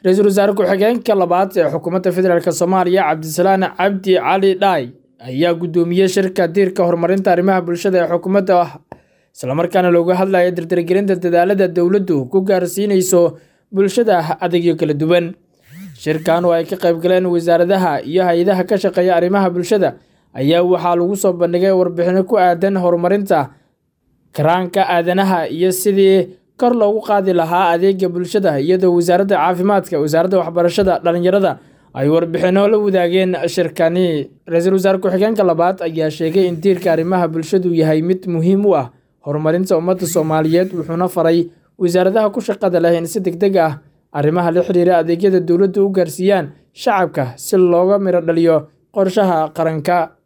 ra-iisul wasaare ku-xigeenka labaad ee xukuumadda federaalk soomaaliya cabdisalaan cabdi cali dhaay ayaa guddoomiyey shirka diirka horumarinta arrimaha bulshada ee xukuumadda islamarkaana looga hadlaya dardargelinta dadaalada dowladdu ku gaarsiinayso bulshada adeegyo kala duwan shirkan oo ay ka qayb galeen wasaaradaha iyo hay-adaha ka shaqeeya arrimaha bulshada ayaa waxaa lagu soo bandhigay warbixino ku aadan horumarinta karaanka aadanaha iyo sidii kor loogu qaadi lahaa adeega bulshada iyadoo wasaaradda caafimaadka wasaaradda waxbarashada dhalinyarada ay warbixino la wadaageen shirkani ra-iisul wasaare ku-xigeenka labaad ayaa sheegay in diirka arrimaha bulshadu yahay mid muhiim u ah horumarinta ummadda soomaaliyeed wuxuuna faray wasaaradaha ku shaqada leh in si deg deg ah arrimaha la xiriira adeegyada dowladdu u gaarsiiyaan shacabka si looga miro dhaliyo qorshaha qaranka